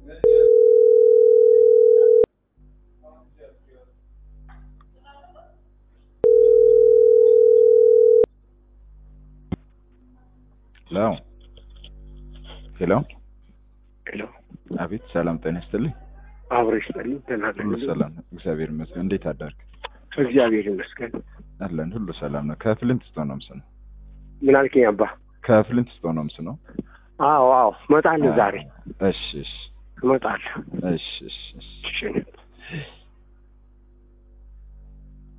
ሄሎ ሄሎ ሄሎ አቤት ሰላም ጤና ይስጥልኝ አብረሽ ጠልኝ ደህና ነህ? ሁሉ ሰላም ነው እግዚአብሔር ይመስገን እንዴት አደርክ እግዚአብሔር ይመስገን። አለን ሁሉ ሰላም ነው ከፍልንት ስቶ ነው ምስ ነው ምን አልከኝ አባ? ከፍልንት ስቶ ነው ምስ ነው አዎ አዎ እመጣለሁ ዛሬ እሺ እሺ እመጣለሁ። እሺ እሺ እሺ እሺ